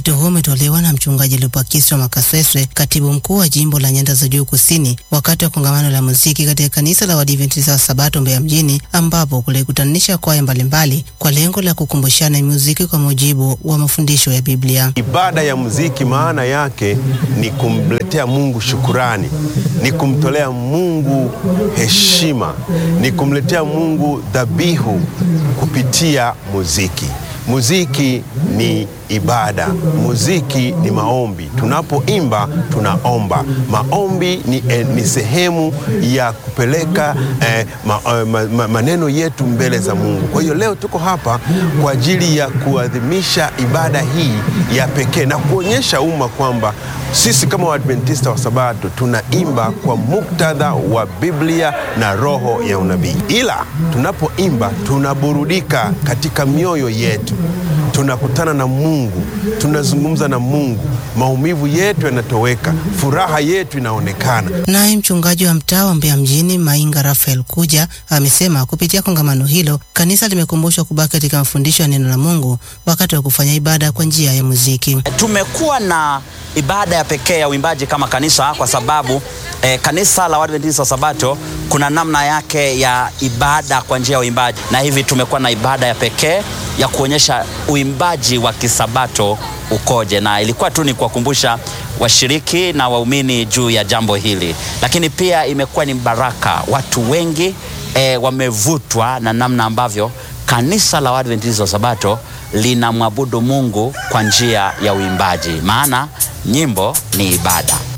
Wito huo umetolewa na mchungaji Lupakiswa Makasweswe, katibu mkuu wa jimbo la Nyanda za Juu Kusini, wakati wa kongamano la muziki katika kanisa la Waadventista wa Sabato Mbeya mjini, ambapo kulikutanisha kwaya mbalimbali kwa lengo la kukumbushana muziki kwa mujibu wa mafundisho ya Biblia. Ibada ya muziki maana yake ni kumletea Mungu shukurani, ni kumtolea Mungu heshima, ni kumletea Mungu dhabihu kupitia muziki. Muziki ni ibada, muziki ni maombi. Tunapoimba tunaomba. Maombi ni, eh, ni sehemu ya kupeleka eh, ma, eh, ma, ma, maneno yetu mbele za Mungu. Kwa hiyo leo tuko hapa kwa ajili ya kuadhimisha ibada hii ya pekee na kuonyesha umma kwamba sisi kama Waadventista wa Sabato tunaimba kwa muktadha wa Biblia na roho ya unabii, ila tunapoimba tunaburudika katika mioyo yetu, tunakutana na Mungu, tunazungumza na Mungu, maumivu yetu yanatoweka, furaha yetu inaonekana. Naye mchungaji wa mtaa wa Mbeya mjini Mainga Rafael Kuja amesema kupitia kongamano hilo kanisa limekumbushwa kubaki katika mafundisho ya neno la Mungu wakati wa kufanya ibada kwa njia ya muziki. Tumekuwa na ibada ya pekee ya uimbaji kama kanisa kwa sababu eh, kanisa la Waadventista wa Sabato kuna namna yake ya ibada kwa njia ya uimbaji, na hivi tumekuwa na ibada ya pekee ya kuonyesha uimbaji wa kisabato ukoje, na ilikuwa tu ni kuwakumbusha washiriki na waumini juu ya jambo hili, lakini pia imekuwa ni baraka. Watu wengi eh, wamevutwa na namna ambavyo kanisa la Waadventista wa Sabato linamwabudu Mungu kwa njia ya uimbaji, maana nyimbo ni ibada.